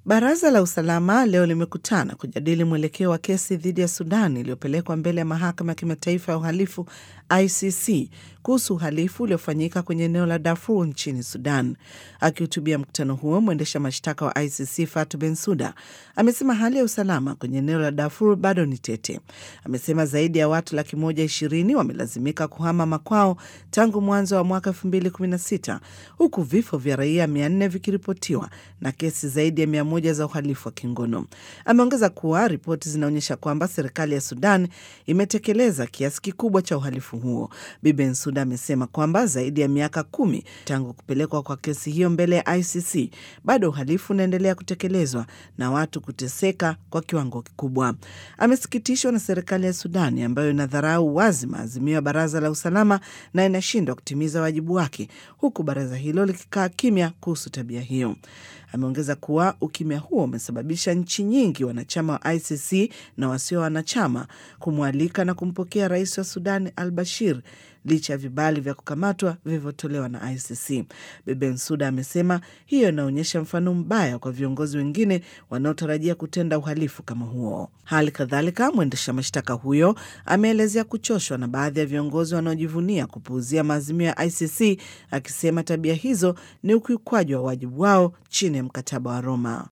Baraza la usalama leo limekutana kujadili mwelekeo wa kesi dhidi ya Sudan iliyopelekwa mbele ya mahakama ya kimataifa ya uhalifu ICC kuhusu uhalifu uliofanyika kwenye eneo la Darfur nchini Sudan. Akihutubia mkutano huo, mwendesha mashtaka wa ICC Fatu Bensuda amesema hali ya usalama kwenye eneo la Darfur bado ni tete. Amesema zaidi ya watu laki moja ishirini wamelazimika kuhama makwao tangu mwanzo wa mwaka 2016 huku vifo vya raia 400 vikiripotiwa na kesi zaidi ya mia moja za uhalifu wa kingono. Ameongeza kuwa ripoti zinaonyesha kwamba serikali ya Sudan imetekeleza kiasi kikubwa cha uhalifu huo. Bi Bensouda amesema kwamba zaidi ya miaka kumi tangu kupelekwa kwa kesi hiyo mbele ya ICC bado uhalifu unaendelea kutekelezwa na watu kuteseka kwa kiwango kikubwa. Amesikitishwa na serikali ya Sudani ambayo inadharau wazi maazimio ya Baraza la Usalama na inashindwa kutimiza wajibu wake, huku baraza hilo likikaa kimya kuhusu tabia hiyo. Ameongeza kuwa ukimya huo umesababisha nchi nyingi wanachama wa ICC na wasio wanachama kumwalika na kumpokea rais wa Sudan al Bashir licha ya vibali vya kukamatwa vilivyotolewa na ICC. Bensouda amesema hiyo inaonyesha mfano mbaya kwa viongozi wengine wanaotarajia kutenda uhalifu kama huo. Hali kadhalika, mwendesha mashtaka huyo ameelezea kuchoshwa na baadhi ya viongozi wanaojivunia kupuuzia maazimio ya ICC, akisema tabia hizo ni ukiukwaji wa wajibu wao chini ya mkataba wa Roma.